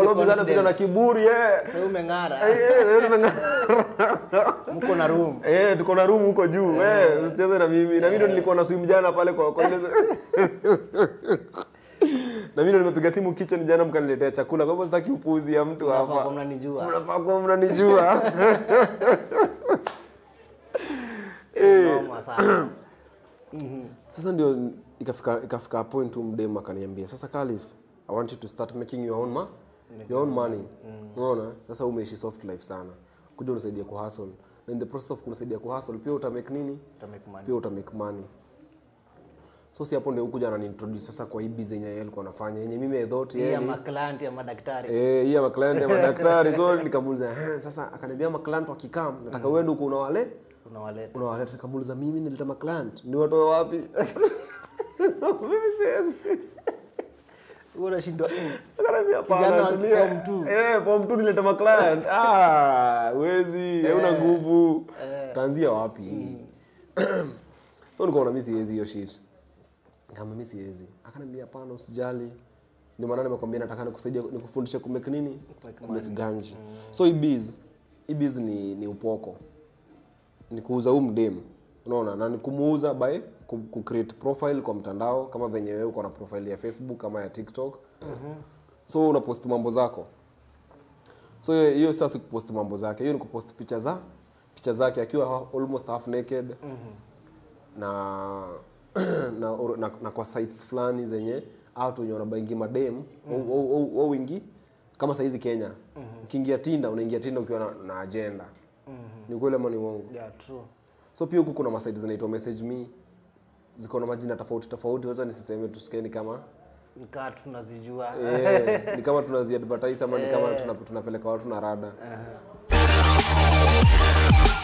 Robi sana pita na confidence. kiburi eh. Sasa umeng'ara. Eh, eh, tumeng'ara. Mko na room. Eh, tuko na room huko juu. Eh, usicheze na mimi. Na mimi ndo nilikuwa na swim jana pale kwa kwa ile Na mimi ndo nimepiga simu kitchen jana mkaniletea chakula. Kwa hivyo sitaki upuzi ya mtu Mnafaa kuwa hapa. mnanijua. Mnafaa kuwa mnanijua. Noma sana. Sasa ndio ikafika ikafika point tu mdem akaniambia, sasa Khalif, I want you to start making your own ma your own money. Unaona? Sasa umeishi soft life sana. Kuja unisaidie ku hustle. Na in the process of kunisaidia ku hustle pia uta make nini? Utamake money. Pia uta make money. So si hapo ndio ukuja ananiintroduce sasa kwa hii business yenye yeye alikuwa anafanya. Yenye mimi I thought Hii yeye ya ni- maklanti ya madaktari. Eh, hii ya maclient ya madaktari. So nikamuuliza, "Eh, sasa akaniambia maclient wakikam, nataka uende huko unawale Unawaleta. unawaleta nikamuuliza mimi nileta maclient ni watoe wapi mimi siwezi Wewe unashindwa. eh, akaniambia Kijana hapana wa tulia form two." eh form 2 nileta maclient ah wezi hauna nguvu taanzia wapi so nikaona mimi siwezi hiyo shit kama mimi siwezi akaniambia hapana usijali ndio maana nimekwambia nataka nikusaidia nikufundishe kumake nini kumake ganji so hii biz hii biz ni, ni upoko ni kuuza huu mdem unaona na ni kumuuza by ku, ku create profile kwa mtandao kama venye wewe uko na profile ya facebook kama ya tiktok so unapost mambo zako so hiyo- hiyo sasa si kupost mambo zake hiyo ni kupost picha za picha zake akiwa ha- almost half naked na, na, or- na na kwa sites fulani zenye watu wenye wanabaingi madem au- au- au- au wingi kama saizi Kenya ukiingia Tinda unaingia Tinda ukiwa na, na agenda ni kweli ama ni uongo Yeah, true. so pia huku kuna masite zinaitwa message me ziko na majina tofauti tofauti hata nisiseme tusikeni kama Nikaa tunazijua. eh, ni kama tunazi advertise ama ni kama tuna, tunapeleka watu na rada